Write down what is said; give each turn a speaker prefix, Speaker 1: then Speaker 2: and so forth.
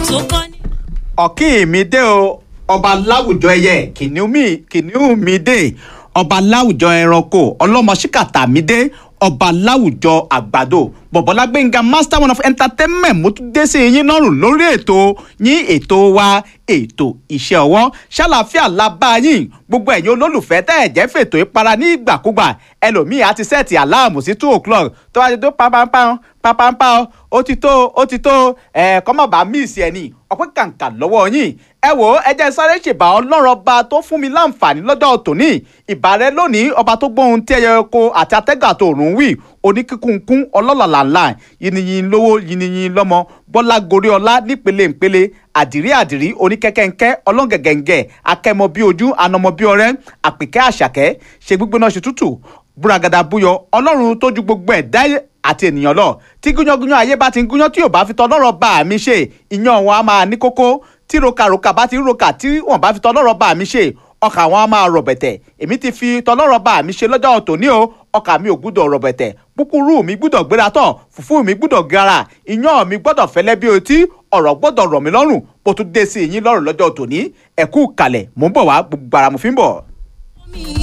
Speaker 1: tó kọ́ ní.
Speaker 2: ọ̀kí mi dé o ọba láwùjọ ẹyẹ kìnìún mi kìnìún mi dé ọba láwùjọ ẹranko ọlọ́mọṣíkàtà mi dé ọba láwùjọ àgbàdo bọ̀bọ́lá gbẹ̀ngà master one of entertainment mo tún dé sí yín lọ́rùn lórí ètò yín ètò wa ètò iṣẹ́ ọwọ́ ṣàlàáfíà la bá yín gbogbo ẹ̀yin olólùfẹ́ tẹ́ ẹ̀ jẹ́ fètò ìpara ní ìgbàkúgbà ẹlòmíì á ti sẹ́ẹ̀tì aláàmù sí two o'clock tó wá ti tó pampampan pampampan ó ti tó ó ti tó ẹ̀ kọ́mọ̀bá míìsì ẹ̀ ní ọpẹ́ kàǹkà lọ́wọ́ yín ẹ wò ó ẹ jẹ́ sáré ṣèbà ọlọ́run ọba tó fún mi láǹfààní lọ́jọ́ tòní ìbàrẹ̀ lónìí ọba tó gbóhun tí ẹyẹ oko àti atẹ́gà tó rùn wí oníkíkúnkún ọlọ́làlàlà yìnyín lówó yìnyín lọ́mọ bọ́lá gorí ọlá nípele ìpele àdìrí àdìrí oníkẹ́kẹ́ńkẹ́ ọlọ́ngẹ̀gẹ̀ǹgẹ̀ akẹ́mọ bí ojú anamọ bí ọrẹ́ àpèkẹ́ àṣàkẹ́ ṣe gbígbóná ṣe tútù búragàdà búyọ ọlọ́run tó ju gbogbo ẹ̀dá àti ènìyàn lọ tí gúnyángúnyán ayé bá ti ń gúnyán tí ò bá fi tọ́lọ́rọ̀ bá mi ṣe ìyàn wọn á máa ní kókó tí rokaroka bá ti ń roka tí wọn bá fi tọ́lọ́rọ̀ bá mi ṣe ọkà wọn á máa rọ̀bẹ̀tẹ̀ èmi ti fi tọ́lọ́rọ̀ bá mi ṣe lọ́jọ́ tòní o ọkà mi ò gbúdọ̀ rọ̀bẹ̀tẹ̀ púpúrú mi gbúdọ̀ gbéra tán fùfú mi gbúdọ̀ gara iyán mi gbọ́dọ̀ fẹ́lẹ́ bí otí ọ̀rọ̀ gbọ́dọ̀ rọ̀ mí lọ́rùn bó tún dé sí yín lọ́rùn lọ́jọ́ tòní ẹ̀kú kalẹ̀ mò ń bọ̀ wá gbogbo ara mo fi ń bọ̀.
Speaker 1: mi